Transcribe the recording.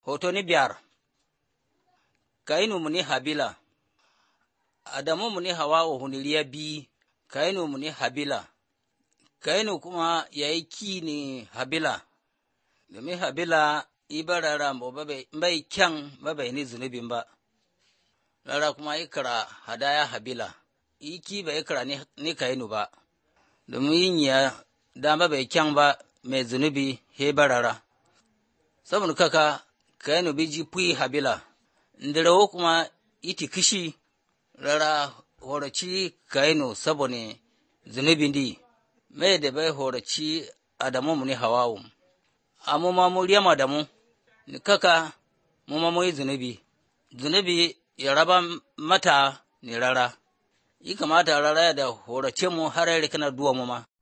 Hoto ni biyar Kainu muni Habila Adamu muni Hawa'u huniliya bi Kainu muni Habila Kainu kuma ya yi ki ni Habila domin Habila iba rara bai kyan bai ni zunubin ba rara kuma ikira hadaya Habila iki bai ikira ni Kainu ba domin yin ya dama bai kyan ba mai zunubi he barara saboda kaka Kainu biji pui Habila ndirawo kuma iti kishi rara horaci Kainu saboda zunubin di mai da bai horaci Adamu mu ni Hawawu amma ma mu riyama da mu ni kaka mu ma mu yi zunubi zunubi ya raba mata ni rara yi kamata rara da horace mu har kana duwa mu ma